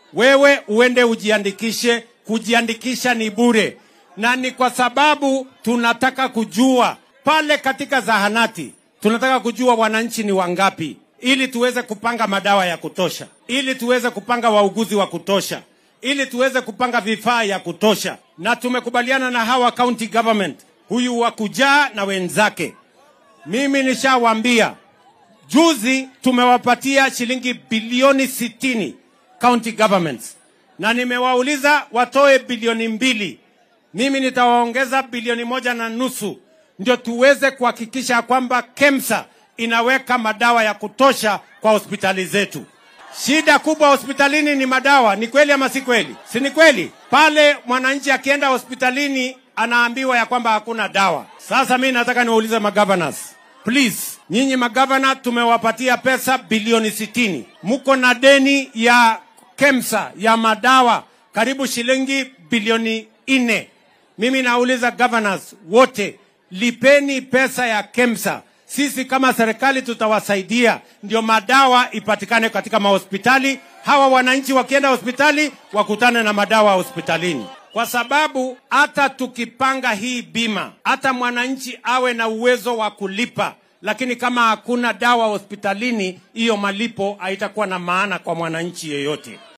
wewe uende ujiandikishe. Kujiandikisha ni bure, na ni kwa sababu tunataka kujua pale katika zahanati, tunataka kujua wananchi ni wangapi, ili tuweze kupanga madawa ya kutosha, ili tuweze kupanga wauguzi wa kutosha, ili tuweze kupanga vifaa ya kutosha. Na tumekubaliana na hawa county government, huyu wa kujaa na wenzake. Mimi nishawaambia juzi, tumewapatia shilingi bilioni sitini county governments, na nimewauliza watoe bilioni mbili. Mimi nitawaongeza bilioni moja na nusu ndio tuweze kuhakikisha kwamba KEMSA inaweka madawa ya kutosha kwa hospitali zetu. Shida kubwa hospitalini ni madawa. Ni kweli ama si kweli? Si ni kweli? Pale mwananchi akienda hospitalini anaambiwa ya kwamba hakuna dawa. Sasa mimi nataka niwaulize magovernors, please, nyinyi magavana tumewapatia pesa bilioni sitini, mko na deni ya KEMSA ya madawa karibu shilingi bilioni nne. Mimi nauliza governors wote, lipeni pesa ya KEMSA. Sisi kama serikali tutawasaidia, ndio madawa ipatikane katika mahospitali. Hawa wananchi wakienda hospitali wakutane na madawa hospitalini, kwa sababu hata tukipanga hii bima, hata mwananchi awe na uwezo wa kulipa, lakini kama hakuna dawa hospitalini, hiyo malipo haitakuwa na maana kwa mwananchi yeyote.